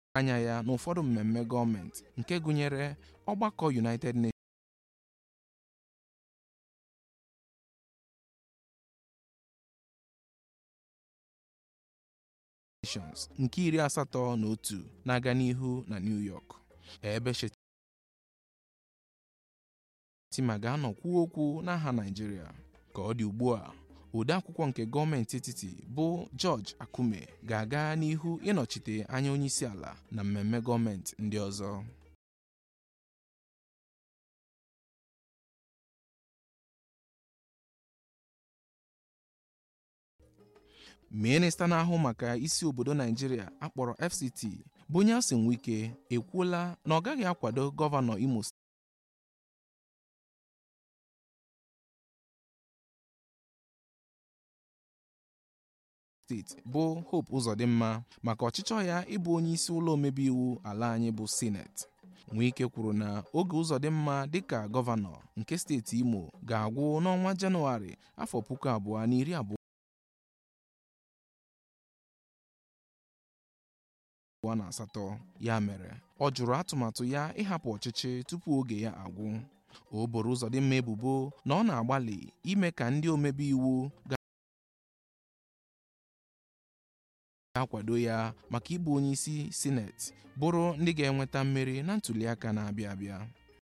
anya ya n'ụfọdụ mmemme gọọmenti nke gụnyere ọgbakọ United Nations nke iri asatọ na otu na-aga n'ihu na New York ebe Shettima ga-anọ kwuo okwu n'aha Naịjirịa ka ọ dị ugbu a odeakwụkwọ nke gọọmenti etiti bụ George Akume ga-aga n'ihu ịnọchite anya onyeisi ala na mmemme gọọmenti ndị ọzọ minista na-ahụ maka isi obodo Naijiria akpọrọ FCT bụ Nyesom Wike ekwuola na ọ gaghị akwado gọvanọ Imo steeti bụ Hope Uzodimma maka ọchịchọ ya ịbụ onye isi ụlọ omebe iwu ala anyị bụ sineti Wike kwuru na oge Uzodimma dịka gọvanọ nke steeti Imo ga-agwụ n'ọnwa Jenụwarị afọ puku abụọ na iri abụọ abụọ na asatọ ya mere ọ jụrụ atụmatụ ya ịhapụ ọchịchị tupu oge ya agwụ o boro Uzodimma ebubo na ọ na-agbalị ime ka ndị omebe iwu ga-akwado ya maka ịbụ onye isi sineti bụrụ ndị ga-enweta mmeri na ntụliaka na-abịa abịa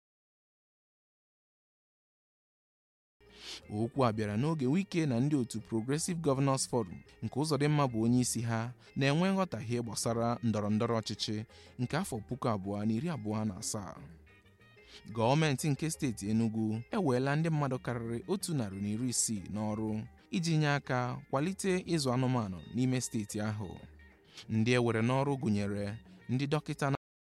okwu a bịara n'oge Wike na ndị otu Progressive Governors Forum nke Uzodimma bụ onye isi ha na-enwe nghọtahie gbasara ndọrọ ndọrọ ọchịchị nke afọ puku abụọ na iri abụọ na asaa gọọmenti nke steeti Enugu eweela ndị mmadụ karịrị otu narị na iri isii n'ọrụ iji nye aka kwalite ịzụ anụmanụ n'ime steeti ahụ ndị ewere n'ọrụ gụnyere ndị dọkịta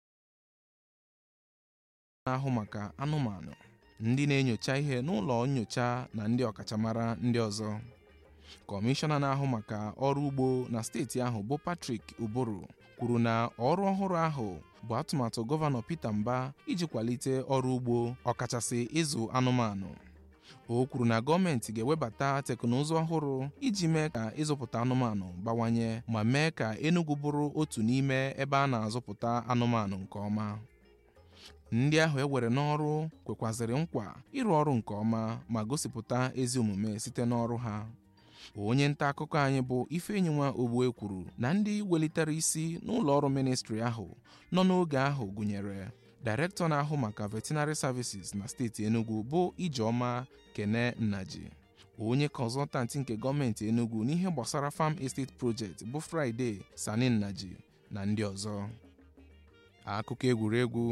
na-ahụ maka anụmanụ ndị na-enyocha ihe n'ụlọ nyocha na ndị ọkachamara ndị ọzọ kọmishọna na-ahụ maka ọrụ ugbo na steeti ahụ bụ Patrick Uburu kwuru na ọrụ ọhụrụ ahụ bụ atụmatụ gọvanọ Peter Mba iji kwalite ọrụ ugbo ọkachasị ịzụ anụmanụ o kwuru na gọọmenti ga-ewebata teknụzụ ọhụrụ iji mee ka ịzụpụta anụmanụ bawanye ma mee ka Enugu bụrụ otu n'ime ebe a na-azụpụta anụmanụ nke ọma ndị ahụ ewere n'ọrụ kwekwazịrị nkwa ịrụ ọrụ nke ọma ma gosipụta ezi omume site n'ọrụ ha onye nta akụkọ anyị bụ Ifeyinwa Ogbue kwuru na ndị welitere isi n'ụlọ ọrụ ministri ahụ nọ n'oge ahụ gụnyere Directọ na-ahụ maka veterinary services na steeti Enugu bụ Ijeọma Kene Nnaji onye kọnzọltantị nke gọọmenti Enugu n'ihe gbasara Farm Estate Project bụ Friday Sani Nnaji na ndị ọzọ akụkọ egwuregwu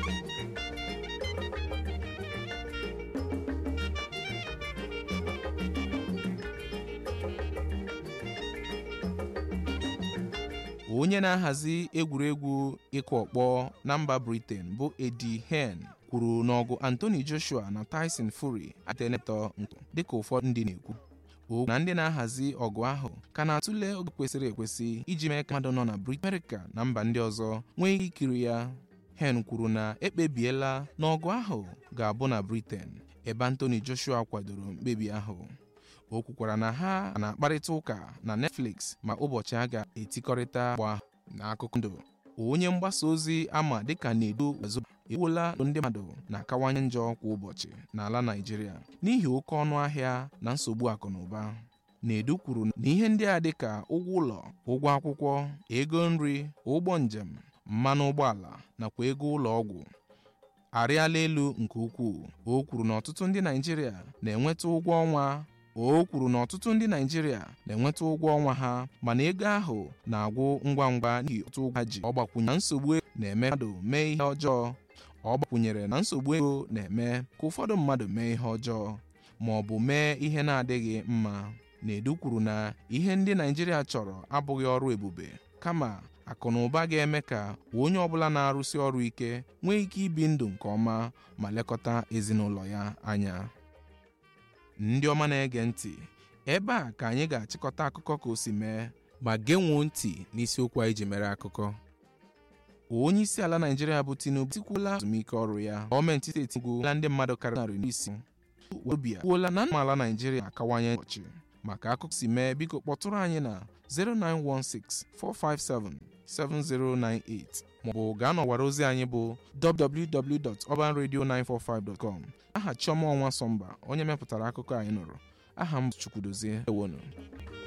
onye na-ahazi egwuregwu ịkụ ọkpọ na mba Britain bụ Eddie Hearn kwuru n'ọgụ Anthony Joshua na Tyson Fury atenetọ nkụ dịka ụfọdụ ndị na-ekwu o na ndị na-ahazi ọgụ ahụ ka na-atụle oge kwesịrị ekwesị iji mee ka mmadụ nọ na Britain America na mba ndị ọzọ nwee ike ikiri ya Hearn kwuru na ekpebiela na ọgụ ahụ ga-abụ na Britain ebe Anthony Joshua kwadoro mkpebi ahụ o kwukwara na ha na-akparịta ụka na Netflix ma ụbọchị a ga-etikọrịta agba n'akụkụ ndụ onye mgbasa ozi ama dịka Nedu Azuba ewuola ndị mmadụ na-akawanye njọ kwa ụbọchị n'ala Naịjirịa n'ihi oke ọnụ ahịa na nsogbu akụ na ụba Nedu kwuru na ihe ndị a dịka ụgwọ ụlọ ụgwọ akwụkwọ ego nri ụgbọ njem mmanụ ụgbọala nakwa ego ụlọ ọgwụ arịala elu nke ukwuu o kwuru na ọtụtụ ndị Naịjirịa na-enweta ụgwọ ọnwa o kwuru na ọtụtụ ndị Naịjirịa na-enweta ụgwọ ọnwa ha mana ego ahụ na-agwụ ngwa ngwa n'ihi otu ụgwọ ha ji ọ gbakwunye na nsogbu ego na-eme mmadụ mee ihe ọjọọ ọ gbakwunyere na nsogbu ego na-eme ka ụfọdụ mmadụ mee ihe ọjọọ ma ọ bụ mee ihe na-adịghị mma Nedu kwuru na ihe ndị Naịjirịa chọrọ abụghị ọrụ ebube kama akụ na ụba ga-eme ka onye ọbụla na-arụsi ọrụ ike nwee ike ibi ndụ nke ọma ma lekọta ezinụlọ ya anya ndị ọma na-ege ntị ebe a ka anyị ga-achịkọta akụkọ ka o si mee ma genwuo ntị n'isiokwu anyị ji mere akụkọ onye isi ala Naịjirịa bụ Tinubu tikwuola azụmike ọrụ ya gọọmenti steeti gwuola ndị mmadụ karịrị narị n'isi wobia kwuola na amaala Naịjirịa akawanye ụbọchị maka akụkọ si mee biko kpọtụrụ anyị na 0916457 7098 maọbụ gaa n'ọwara ozi anyị bụ www.urbanradio945.com aha Chioma Ọnwa Sọmba onye mepụtara akụkọ anyị nụrụ aha m Chukwudozie ewonu